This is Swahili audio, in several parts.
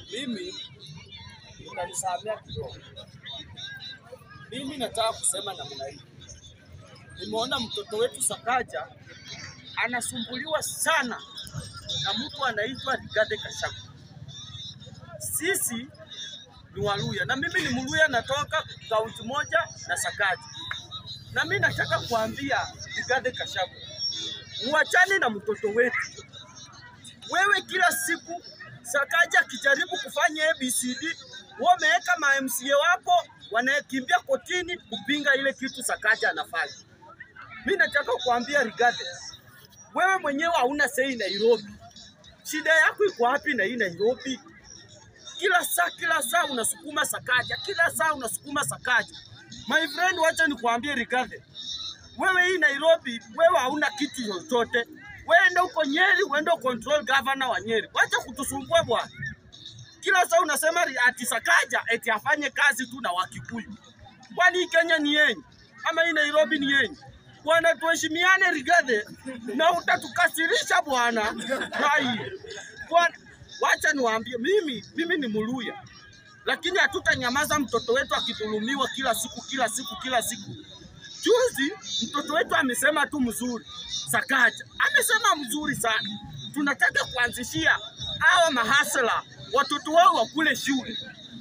mimi utanisamea kidogo. Mimi nataka kusema namna hii, nimeona mtoto wetu Sakaja anasumbuliwa sana na mtu anaitwa Rigathi Gachagua. Sisi ni Waluya na mimi ni Mluya, natoka kaunti moja na Sakaja, na mimi nataka kuambia Rigathi Gachagua, muachane na mtoto wetu. Wewe kila siku Sakaja akijaribu kufanya ABCD, wameweka ma MCA wako wanakimbia kotini kupinga ile kitu Sakaja anafanya. Mimi nataka kuambia Rigathi, wewe mwenyewe hauna sei Nairobi. Shida yako iko wapi na hii Nairobi? Kila saa kila saa unasukuma Sakaja, kila saa unasukuma Sakaja. My friend, wacha nikuambie Rigathi, wewe hii Nairobi, wewe hauna kitu chochote. Wewe enda huko Nyeri, uende control governor wa Nyeri. Wacha kutusumbua bwana. Kila saa unasema ri- ati Sakaja eti afanye kazi tu na Wakikuyu. Kwani hii Kenya ni yenyu ama hii Nairobi ni yenyu? Bwana, tuheshimiane Rigathi, na utatukasirisha bwana. Hai bwana, wacha niwaambie, mimi mimi ni Muluya, lakini hatutanyamaza mtoto wetu akidhulumiwa kila siku kila siku kila siku. Juzi mtoto wetu amesema tu mzuri, Sakaja amesema mzuri sana. Tunataka kuanzishia hawa mahasla watoto wao wakule shule.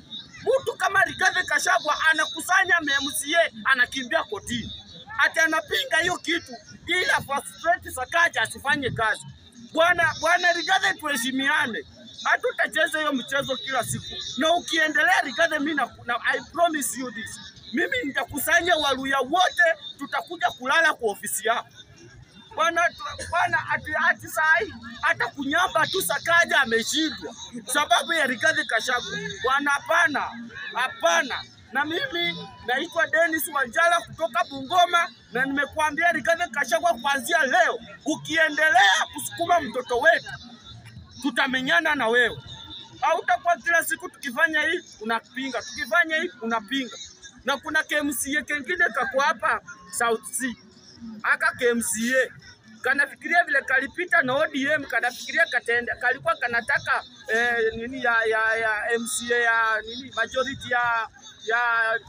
Mtu kama Rigathi Gachagua anakusanya MCA anakimbia kotini, ati anapinga hiyo kitu ili afrustrate Sakaja asifanye kazi. Bwana bwana Rigathi, tuheshimiane, hatutacheza hiyo mchezo kila siku, na ukiendelea Rigathi, mimi na, na, I promise you this, mimi nitakusanya Waluya wote, tutakuja kulala kwa ofisi yako bwana bwana, ati ati sahi hata kunyamba tu Sakaja ameshindwa sababu ya Rigathi Gachagua. Bwana, hapana, hapana. Na mimi naitwa Dennis Wanjala kutoka Bungoma, na nimekuambia Rigathi Gachagua, kuanzia leo ukiendelea kusukuma mtoto wetu, tutamenyana na wewe. Hautakuwa kila siku tukifanya hii unapinga, tukifanya hii unapinga. Na kuna KMCA kengine kako hapa South Sea aka KMCA kanafikiria vile kalipita na ODM, kanafikiria katenda, kalikuwa kanataka eh, nini ya, ya, ya MCA ya nini majority ya ya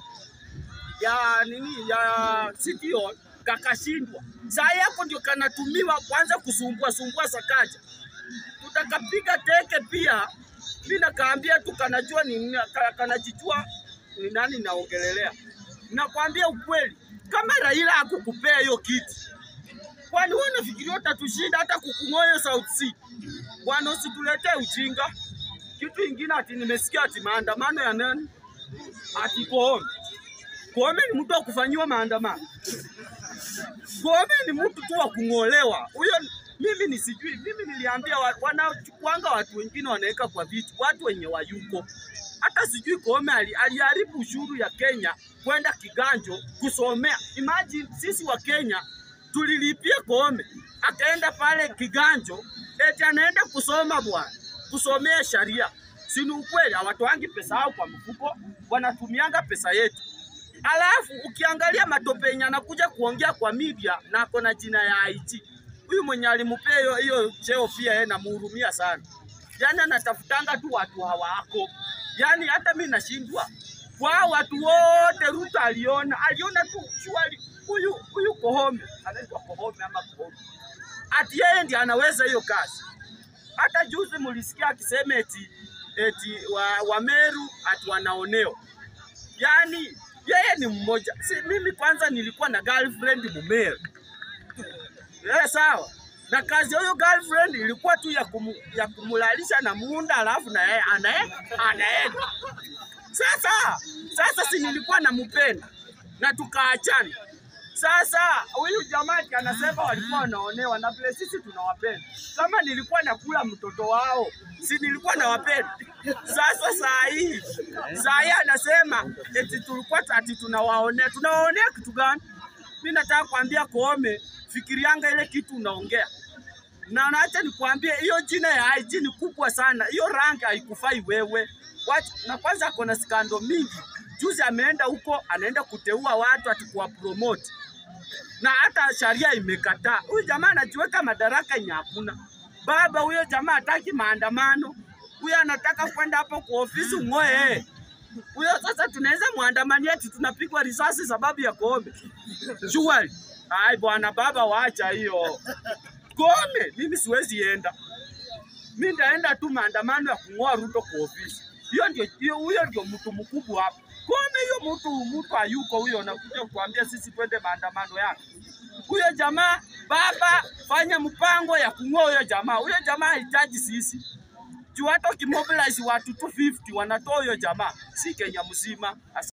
ya nini ya City Hall kakashindwa. Saa yako ndio kanatumiwa kwanza kusumbua sumbua Sakaja, tutakapiga teke pia. Mimi nakaambia tu kanajua ni nini, ka- kanajijua ni nani naongelelea. Nakwambia ukweli, kama Raila hakukupea hiyo kiti, kwani wewe unafikiria utatushinda hata kukung'oyo South Sea? Bwana, usituletee ujinga. Kitu ingine ati nimesikia ati maandamano ya nani? Ati Koome. Koome ni mtu wa kufanyiwa maandamano. Koome ni mtu tu wa kung'olewa. Huyo mimi ni sijui, mimi niliambia wa- wanachukuanga watu wengine wanaweka kwa viti, watu wenye wayuko. Hata sijui Koome ali- aliharibu ushuru ya Kenya kwenda kiganjo kusomea. Imagine sisi wa Kenya tulilipia Koome akaenda pale kiganjo, eti anaenda kusoma bwana, kusomea sharia. Si ni ukweli? Hawatoangi pesa yao kwa mfuko, wanatumianga pesa yetu. Alafu ukiangalia matope yenye anakuja kuongea kwa media na ako na jina ya IT. Huyu mwenye alimpea hiyo hiyo cheo pia yeye namhurumia sana. Yaani anatafutanga tu watu hawako. Yaani hata mimi nashindwa. Kwa hao watu wote Ruto aliona, aliona tu shwari huyu huyu Koome, anaitwa Koome ama Koome. Ati yeye ndiye anaweza hiyo kazi. Hata juzi mulisikia akisema eti eti wa, wa Meru ati wanaonewa. Yaani yeye ni mmoja. Si mimi kwanza nilikuwa na girlfriend Mumeru. Eh, sawa. Na kazi ya huyo girlfriend ilikuwa tu ya, kumu, ya kumulalisha na muunda alafu na yeye anae anaenda. Sasa sasa si nilikuwa nampenda na tukaachana. Sasa huyu jamaa ati anasema walikuwa wanaonewa na vile sisi tunawapenda. Kama nilikuwa nakula mtoto wao, si nilikuwa nawapenda. Sasa saa hii saa hii anasema eti tulikuwa ati tunawaonea. Tunawaonea kitu gani? Mimi nataka kuambia Koome, fikirianga ile kitu unaongea na naacha nikwambie, hiyo jina ya IG ni kubwa sana, hiyo rank haikufai wewe. Wacha, na kwanza ako na skando mingi. Juzi ameenda huko, anaenda kuteua watu ati kuwa promote na hata sharia imekataa. Huyu jamaa anajiweka madaraka yenye hakuna. Baba huyo jamaa hataki maandamano, huyo anataka kwenda hapo kwa ofisi ung'oe huyo. Sasa tunaweza mwandamania eti tunapigwa risasi sababu ya Koome? Shughuli ai bwana, baba waacha hiyo Koome. Mimi siwezi enda, mi ndaenda tu maandamano ya kung'oa Ruto kwa ofisi. Hiyo ndio hiyo, huyo ndio mtu mkubwa hapa. Koome hiyo mtu mtu hayuko huyo, nakuja kuambia sisi twende maandamano yake huyo jamaa. Baba, fanya mpango ya kung'oa huyo jamaa. Huyo jamaa hahitaji sisi juu hata ukimobilize watu 250 wanatoa huyo jamaa, si Kenya mzima.